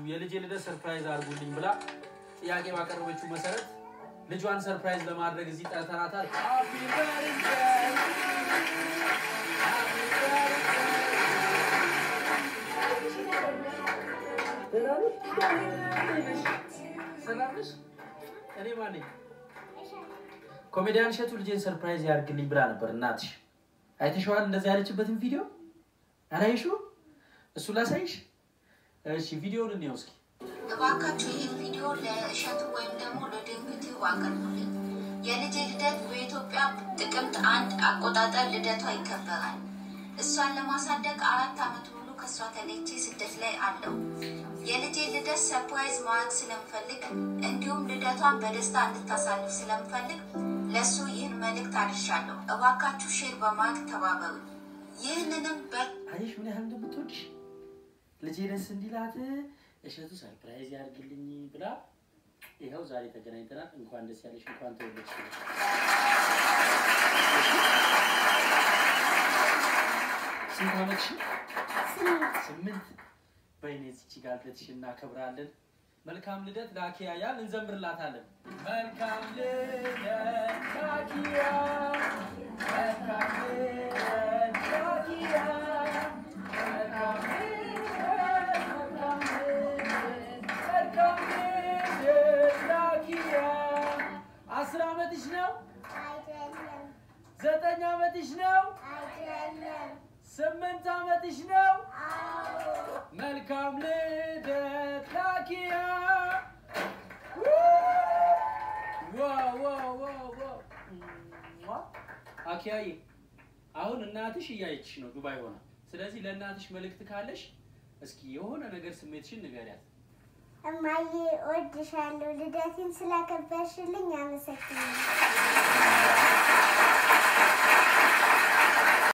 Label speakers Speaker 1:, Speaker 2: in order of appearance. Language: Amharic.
Speaker 1: የልጄ ልደት ሰርፕራይዝ አድርጉልኝ ብላ ጥያቄ ባቀረበችው መሰረት ልጇን ሰርፕራይዝ ለማድረግ እዚህ ጠርተናታል። Happy birthday! Happy birthday! ሰላም ነሽ? እኔ ማን ነኝ? ኮሜዲያን እሸቱ ልጄን ሰርፕራይዝ ያድርግልኝ ብላ ነበር እናትሽ። አይተሽዋል? እንደዚህ ያለችበትን ቪዲዮ አላየሽውም? እሱ ላሳይሽ። እሺ ቪዲዮውን እንየው እስኪ።
Speaker 2: እባካችሁ ይህን ቪዲዮ ለእሸቱ ወይም ደግሞ ለድንግቲው አቅርቡልኝ። የልጄ ልደት በኢትዮጵያ ጥቅምት አንድ አቆጣጠር ልደቷ ይከበራል። እሷን ለማሳደግ አራት ዓመት ሙሉ ከእሷ ተለይቼ ስደት ላይ አለው። የልጄ ልደት ሰርፕራይዝ ማድረግ ስለምፈልግ እንዲሁም ልደቷን በደስታ እንድታሳልፍ ስለምፈልግ ለእሱ ይህን መልእክት አድርሻለሁ። እባካችሁ ሼር በማድረግ ተባበሩ። ይህንንም በ
Speaker 1: አየሽ ምን ያህል እንደምትወድሽ ልጄ ደስ እንዲላት እሸቱ ሰርፕራይዝ ያድርግልኝ ብላ ይኸው ዛሬ ተገናኝተናል። እንኳን ደስ ያለሽ፣ እንኳን ተወለድሽ። ስንት ዓመትሽ? ስምንት። በይኔ እዚች ጋር ልደትሽ እናከብራለን። መልካም ልደት ላኪያ ያል እንዘምርላታለን። መልካም ልደት ላኪያ፣ መልካም ልደት ላኪያ፣ መልካም ልደት፣ መልካም ልደት፣ መልካም ልደት ላኪያ። አስር ዓመትሽ ነው?
Speaker 3: አይደለም
Speaker 1: ዘጠኝ ዓመትሽ ነው?
Speaker 3: አይደለም
Speaker 1: ስምንት ዓመትሽ ነው?
Speaker 3: አዎ
Speaker 1: መልካም ልደት ላኪያ። ዋው ዋው ዋው ዋው። ሟ። አኪያዬ አሁን እናትሽ እያየችሽ ነው ዱባይ ሆና። ስለዚህ ለእናትሽ መልእክት ካለሽ እስኪ የሆነ ነገር ስሜትሽን ንገሪያት።
Speaker 3: እማዬ እወድሻለሁ ልደቴን ስላከበርሽልኝ አመሰግናለሁ